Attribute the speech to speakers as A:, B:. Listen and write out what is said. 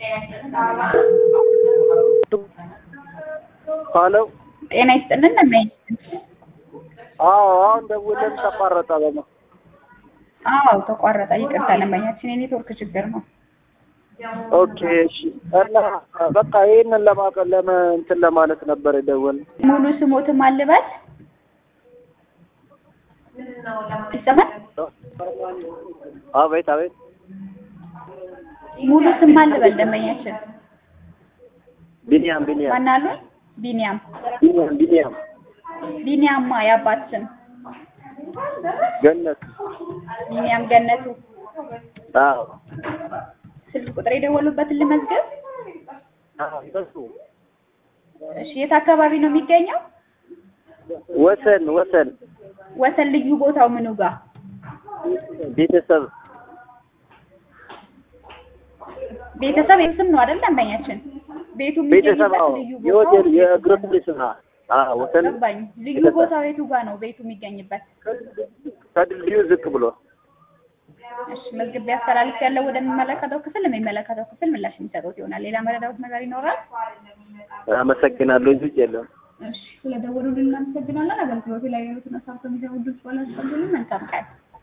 A: ሄሎ
B: ጤና ይስጥልን ነመኝ
A: አዎ አሁን ደውለን ተቋረጠ በማ
B: አዎ ተቋረጠ ይቅርታ ለማኛችን የኔትወርክ ችግር ነው
A: ኦኬ እሺ እና በቃ ይሄንን ለማቀ ለመ እንትን ለማለት ነበር የደወልነው
B: ሙሉ ስሞትም አልበል ይሰማል
A: አቤት አቤት
B: ሙሉ ስም አልበል ደንበኛችን
A: ቢኒያም ቢኒያም
B: ማን አሉ ቢኒያም
A: ቢኒያም ቢኒያም
B: ቢኒያማ የአባት ስም
A: ገነት
B: ቢኒያም ገነቱ
A: አዎ
B: ስልክ ቁጥር የደወሉበትን ልመዝገብ
A: አዎ በሱ
B: እሺ የት አካባቢ ነው የሚገኘው
A: ወሰን ወሰን
B: ወሰን ልዩ ቦታው ምኑ ጋር
A: ቤተሰብ
B: ቤተሰብ ስም ነው አይደል ደንበኛችን ቤቱ
A: ቤተሰብ አዎ
B: የሚገኝበት ልዩ
A: የሆቴል
B: ቦታው
A: የግሮሰሪ ስራ አዎ ወሰን
B: ገባኝ ልዩ
A: ቤተሰብ።
B: ቦታው የቱ ጋር ነው ቤቱ የሚገኝበት
A: ከድልድዩ ዝቅ ብሎ
B: እሺ መዝግቤ አስተላልፍ ያለው ወደሚመለከተው ክፍል የሚመለከተው ክፍል ምላሽ የሚሰጡት ይሆናል ሌላ መረዳት ነገር ይኖራል
A: አመሰግናለሁ እንጂ ውጭ የለም
B: እሺ ስለደወሉልን እናመሰግናለን አገልግሎቱ ላይ ያሉትን ሀሳብ ከሚሰሙ ድምጽ ባላስቀበሉ መልካም ቀን